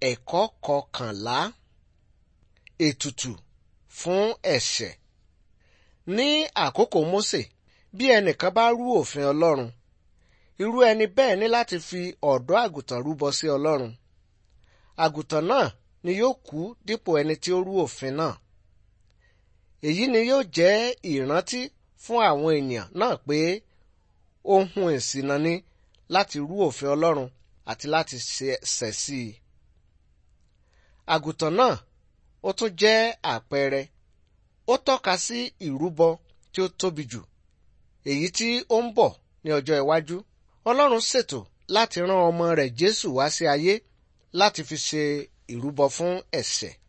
Ẹ̀kọ́ kọkànlá Ètùtù fún ẹ̀ṣẹ̀. Ní àkókò Mósè, bí ẹnìkan bá rú òfin Ọlọ́run, irú ẹni bẹ́ẹ̀ ní láti fi ọ̀dọ́ àgùntàn rúbọ sí Ọlọ́run. Àgùntàn náà ni yóò kú dípò ẹni tí ó rú òfin náà. Èyí ni yóò jẹ́ ìrántí fún àwọn ènìyàn náà pé ohun ìṣìnà ni láti rú òfin Ọlọ́run àti láti ṣẹ̀ sí i. Àgùntàn náà ó tún jẹ́ àpẹẹrẹ. Ó tọ́ka sí ìrúbọ tí ó tóbi jù, èyí tí ó ń bọ̀ ní ọjọ́ iwájú. Ọlọ́run ṣètò láti rán ọmọ rẹ̀ Jésù wá sí ayé láti fi ṣe ìrúbọ fún ẹ̀ṣẹ̀.